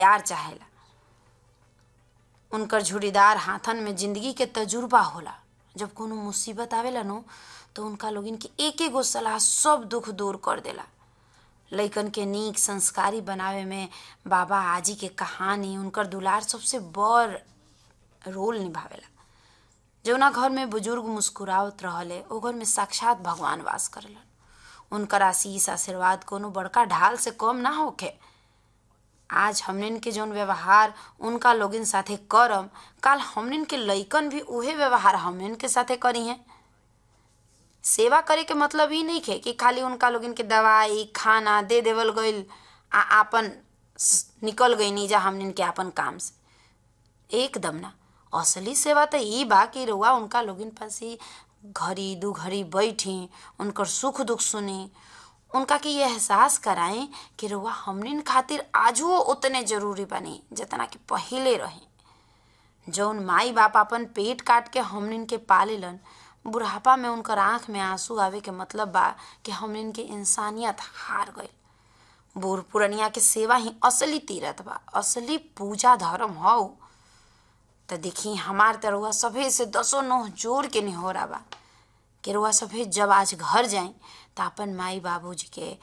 प्यार चाहेला उनकर झुड़ीदार हाथन में जिंदगी के तजुर्बा होला जब कोनो मुसीबत आवेला नो तो उनका लोगिन के एक एगो सलाह सब दुख दूर कर देला लइकन के नीक संस्कारी बनावे में बाबा आजी के कहानी उनकर दुलार सबसे बड़ रोल निभावेला जौना घर में बुजुर्ग मुस्कुरावत रहले ओ घर में साक्षात भगवान वास करेलन उनकर आशीष आशीर्वाद कोनो बड़का ढाल से कम ना होखे आज हमनिन के जौन व्यवहार उनका लोगिन साथे करम काल हमनिन के लइकन भी उहे व्यवहार हमनिन के साथे करी हैं सेवा करे के मतलब ई नहीं खे कि खाली उनका लोगिन के दवाई खाना दे देवल गईल आ आपन निकल गई नीजा हमनिन के आपन काम से एकदम ना असली सेवा तो ई बा कि रउआ उनका लोगिन पास ही घड़ी दू घड़ी बैठी उनकर सुख दुख सुनी उनका के ये एहसास कराएं कि रउआ हमनिन खातिर आजो उतने जरूरी बनी जितना कि पहिले रही जौन माई बाप अपन पेट काट के हमनिन के पालेलन बुढ़ापा में उनकर आंख में आंसू आवे के मतलब बा कि हमनिन के इंसानियत हार गई बूढ़ पुरनिया के सेवा ही असली तीरथ बा असली पूजा धर्म हौ त देखी हमार तरुआ सभे से दसो नोह जोड़ के निहोरा बा कि रुआ सभे जब आज घर जाई त अपन माई बाबूजी के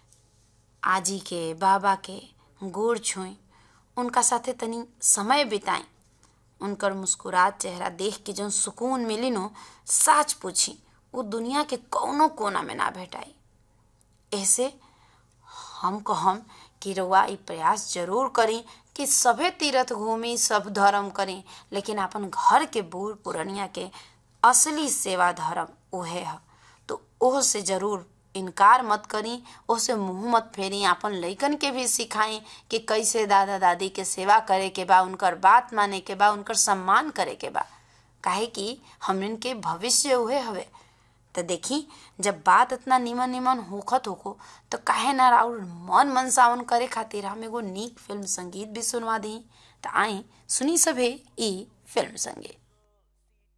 आजी के बाबा के गोड़ छुई उनका साथे तनी समय बिताई उनकर मुस्कुरात चेहरा देख के जौन सुकून मिली नो साच पूछी वो दुनिया के कौनो कोना में ना भेटाई ऐसे हम कहम कि रउआ ई प्रयास जरूर करी कि सभे तीर्थ घूमी सब धर्म करी लेकिन अपन घर के बूढ़ पुरनिया के असली सेवा धर्म उहे है तो ओह से जरूर इनकार मत करी ओसे मुंह मत फेरी अपन लइकन के भी सिखाई कि कैसे दादा दादी के सेवा करे के बा उनकर बात माने के बा उनकर सम्मान करे के बा काहे कि हमन के भविष्य उहे हवे तो देखी जब बात इतना निमन निमन होखत होको तो काहे ना राउर मन मनसावन करे खातिर हम एगो नीक फिल्म संगीत भी सुनवा दी तो आई सुनी सभे ई फिल्म संगीत